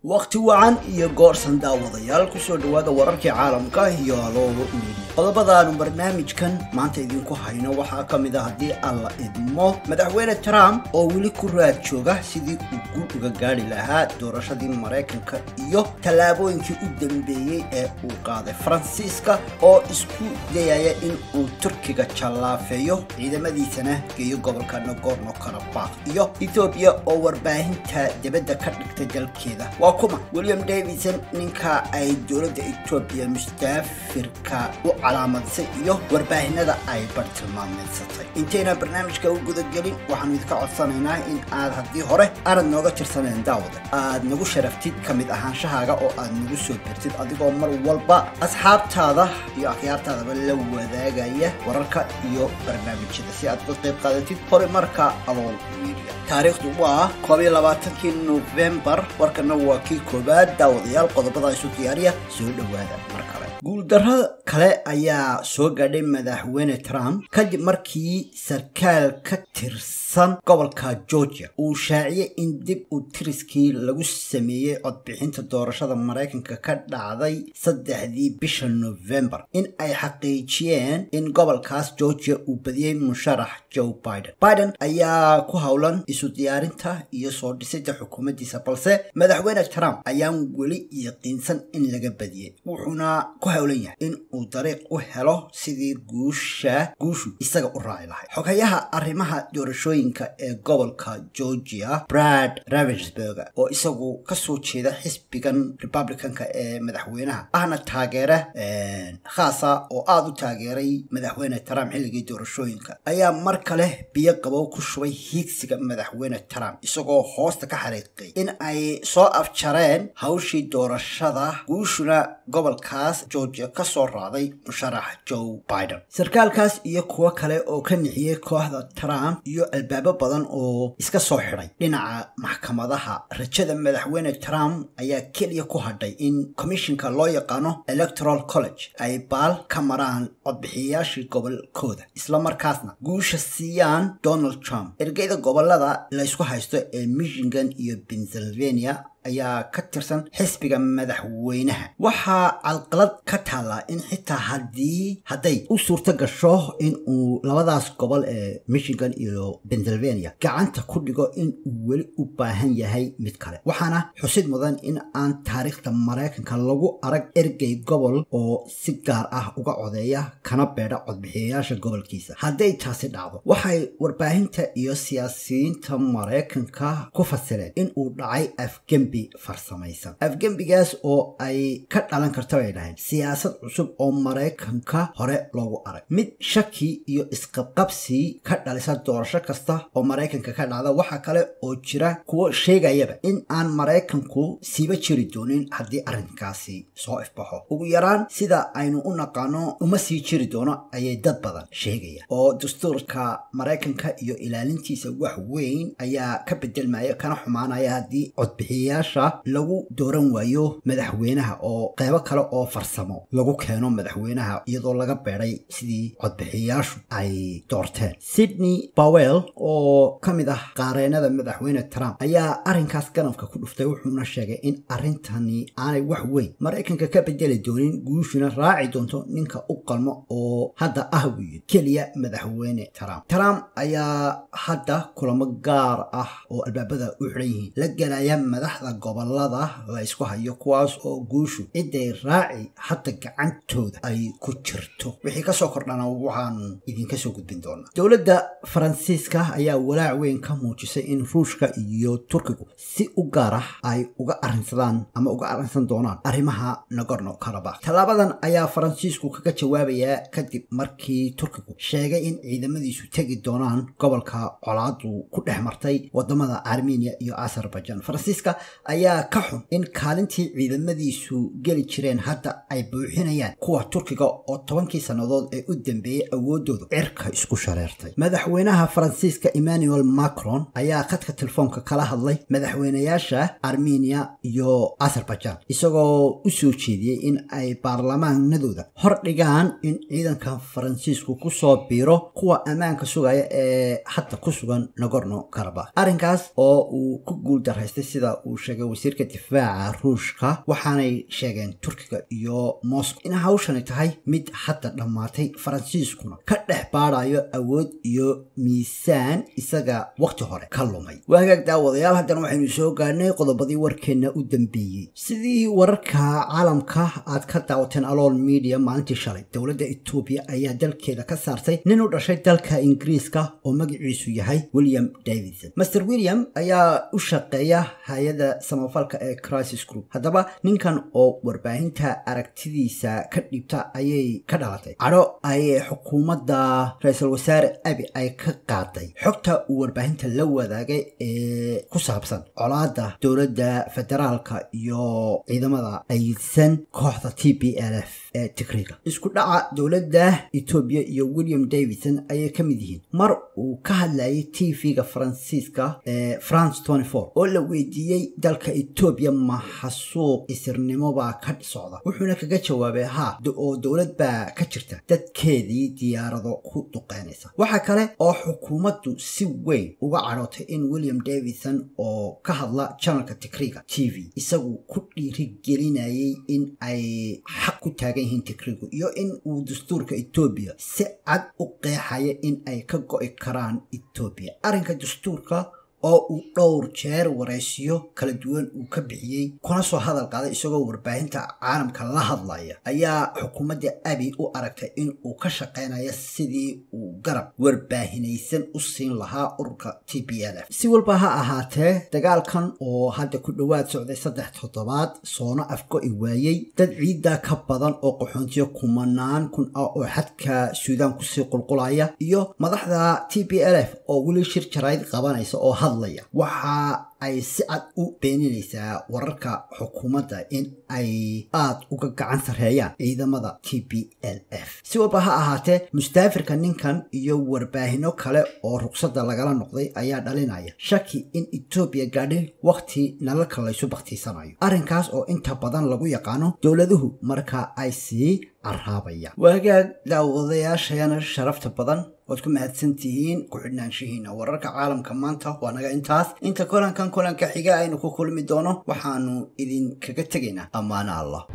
wakhti wacan iyo goorsan daawadayaal kusoo dhowaada wararkii caalamka iyo halooga media qodobadaanu barnaamijkan maanta idinku hayno waxaa ka mid a haddii alla idmo madaxweyne trump oo weli ku raad jooga sidii uu guul uga gaari lahaa doorashadii maraykanka iyo tallaabooyinkii u dambeeyey ee uu qaaday faransiiska oo isku dayaya in uu turkiga jallaafeeyo ciidamadiisana geeyo gobolka nagorno karabakh iyo ethoobiya oo warbaahinta dibadda ka dhigtay dalkeeda waa kuma william davidson ninka ay dowladda etoobiya mustaafirka u calaamadisay iyo warbaahinada ay bartilmaameysatay intayna barnaamijka u gudagelin waxaanu idinka codsanaynaa in aad haddii hore aanad nooga tirsaneen daawada aad nagu sharaftid ka mid ahaanshahaaga oo aad nagu soo birtid adigoo mar walba asxaabtaada iyo akhyaartaadaba la wadaagaya wararka iyo barnaamijyada si aad uga qayb qaadatid hore marka alool media taariikhdu waa koob iyo labaatankii nofembar warkana waa kii koowaad daawadayaal qodobada isu diyaariya soo dhowaada mar kale guuldarro kale ayaa soo gaadhay madaxweyne trump kadib markii sarkaal ka tirsan gobolka georgia uu shaaciyey in dib u tiriskii lagu sameeyey codbixinta doorashada maraykanka ka dhacday saddexdii bisha nofembar in ay xaqiijiyeen in gobolkaas georgia uu badiyey musharax joe biden biden ayaa ku howlan isu diyaarinta iyo soo dhisida xukuumaddiisa balse madaxweyne trump ayaan weli yaqiinsan in laga badiyey wuxuuna ku howlan yahay in uu dariiq u helo sidii guusha guushu isaga u raaci lahay xogayaha arrimaha doorashooyinka ee gobolka georgia brad ravensburger oo isagu kasoo jeeda xisbigan republicanka ee madaxweynaha ahna taageera khaasa oo aada u taageeray madaxweyne trump xilligii doorashooyinka ayaa mar kale biyo qabow ku shubay hiigsiga madaxweyne trump isagoo hoosta ka xariiqay in ay soo afjareen hawshii doorashada guushuna gobolkaas georgia kasoo raacday musharax joe biden sarkaalkaas iyo kuwo kale oo ka nixiyey kooxda trump iyo albaabo badan oo iska soo xidhay dhinaca maxkamadaha rajada madaxweyne trump ayaa keliya ku hadhay in commishinka loo yaqaano electoral college ay baal ka maraan codbixiyayaashii gobolkooda islamarkaasna guusha siiyaan donald trump ergeyda gobolada laysku haysto ee michigan iyo pennsylvania ayaa ka tirsan xisbiga madaxweynaha waxaa calqalad ka taallaa in xitaa haddii hadday u suurto gasho in uu labadaas gobol ee michigan iyo pennsylvania gacanta ku dhigo in uu weli u baahan yahay mid kale waxaana xusid mudan in aan taariikhda maraykanka lagu arag ergey gobol oo si gaar ah uga codeeya kana beedha codbixiyayaasha gobolkiisa hadday taasi dhacdo waxay warbaahinta iyo siyaasiyiinta maraykanka ku fasileen in uu dhacay afgembi farsamaysan afgembigaas oo ay ka dhalan karta bay dhahayn siyaasad cusub oo maraykanka hore loogu arag mid shaki iyo isqabqabsi ka dhalisa doorasho kasta oo maraykanka ka dhacda waxaa kale oo jira kuwo sheegayaba in aan maraykanku siiba jiri doonin haddii arrinkaasi soo ifbaxo ugu yaraan sida aynu u naqaano uma sii jiri doono ayay dad badan sheegaya oo dastuurka maraykanka iyo ilaalintiisa wax weyn ayaa ka bedelmaya kana xumaanaya haddii codbixiyayaasha lagu dooran waayo madaxweynaha oo qeybo kale oo farsamo lagu keeno madaxweynaha iyadoo laga beeday sidii codbixiyayaashu ay doorteen sydney bowell oo ka mid ah qaareenada madaxweyne trump ayaa arrinkaas ganafka ku dhuftay wuxuuna sheegay in arrintani aanay wax weyn maraykanka ka bedeli doonin guushuna raaci doonto ninka u qalmo oo hadda ah wiil keliya madaxweyne trump trump ayaa hadda kulamo gaar ah oo albaabada u xidhan yihiin la gelaya madaxda gobolada la ysku hayo kuwaas oo guushu ciday raaci hadda gacantooda ay ku jirto wixii kasoo kordhana waxaan idinka soo gudbin doonaa dowladda faransiiska ayaa walaac weyn ka muujisay in ruushka iyo turkigu si u gaar ah ay uga arrinsadaan ama uga arrinsan doonaan arrimaha nagorno karabakh tallaabadan ayaa faransiisku kaga jawaabayaa kadib markii turkigu sheegay in ciidamadiisu tegi doonaan gobolka colaadu ku dhex martay wadamada armenia iyo azerbaijan faransiiska ayaa ka xun in kaalintii ciidamadiisu geli jireen hadda ay buuxinayaan kuwa turkiga oo tobankii sannadood ee u dambeeyey awoodoodu cirka isku shareertay madaxweynaha faransiiska emmanuel macron ayaa khadka telefoonka kala hadlay madaxweynayaasha armenia iyo azerbaijan isagoo u soo jeediyey in ay baarlamaanadooda hor dhigaan in ciidanka faransiisku kusoo biiro kuwa ammaanka sugaya ee hadda ku sugan nagorno karabakh arrinkaas oo uu ku guul daraystay sida uu sheegay sheegay wasiirka difaaca ruushka waxaanay sheegeen turkiga iyo moscow in hawshani tahay mid hadda dhammaatay faransiiskuna ka dhex baadayo awood iyo miisaan isaga waqti hore ka lumay waa hagaag daawadayaal haddana waxaynu soo gaarnay qodobadii warkeenna u dambeeyey sidii wararka caalamka aad ka daawateen alool media maalintii shalay dowladda etoobiya ayaa dalkeeda ka saartay nin u dhashay dalka ingiriiska oo magaciisu yahay william davidson master william ayaa u shaqeeya hay-ada samafalka ee crisis group haddaba ninkan oo warbaahinta aragtidiisa ka dhiibta ayay ka dhalatay cadho ay xukuumadda ra-iisul wasaare abi ay ka qaaday xogta uu warbaahinta la wadaagay ee ku saabsan colaada dowladda federaalka iyo ciidamada ayidsan kooxda t b l f ee tigriga isku dhaca dowladda etoobiya iyo william davidson ayay ka mid yihiin mar uu ka hadlayay t v-ga faransiiska ee france oo la weydiiyey dalka etoobiya maxasuuq isirnimo baa ka socda wuxuuna kaga jawaabay haa oo dowlad baa ka jirta dadkeedii diyaarado ku duqeynaysa waxaa kale oo xukuumaddu si weyn uga cadhootay in william davidson oo ka hadla janalka tigriga t v isagu ku dhiirigelinayay in ay xaq ku taagan yihiin tigrigu iyo in uu dastuurka etoobiya si cad u qeexaya in ay ka go'i karaan etoobiya arrinka dastuurka oo uu dhowr jeer waraysiyo kala duwan uu ka bixiyey kuna soo hadal qaaday isagoo warbaahinta caalamka la hadlaya ayaa xukuumadda abi u aragtay in uu ka shaqeynaya sidii uu garab warbaahinaysan u siin lahaa ururka t b l f si walba ha ahaatee dagaalkan oo hadda ku dhowaad socday saddex toddobaad soona afgo-i waayey dad ciidda ka badan oo qaxoontiyo kumanaan kun ah oo xadka suudaan kusii qulqulaya iyo madaxda t b l f oo weli shir jarayd qabanaysa oo waxa ay si cad u beeninaysaa wararka xukuumadda in ay aad uga gacan sarreeyaan ciidamada t b l f si walba ha ahaatee mustaafirka ninkan iyo warbaahino kale oo ruqsadda lagala noqday ayaa dhalinaya shaki in etoobiya gaadhay wakhti nalalka laysu bakhtiisanayo arrinkaas oo inta badan lagu yaqaano dowladuhu marka ay sii carraabayaan waagaag daawadayaashayana sharafta badan waad ku mahadsan tihiin ku-xidhnaanshihiina wararka caalamka maanta waa naga intaas inta kolankan kolanka xiga aynu ku kulmi doono waxaanu idinkaga tegaynaa ammaano allah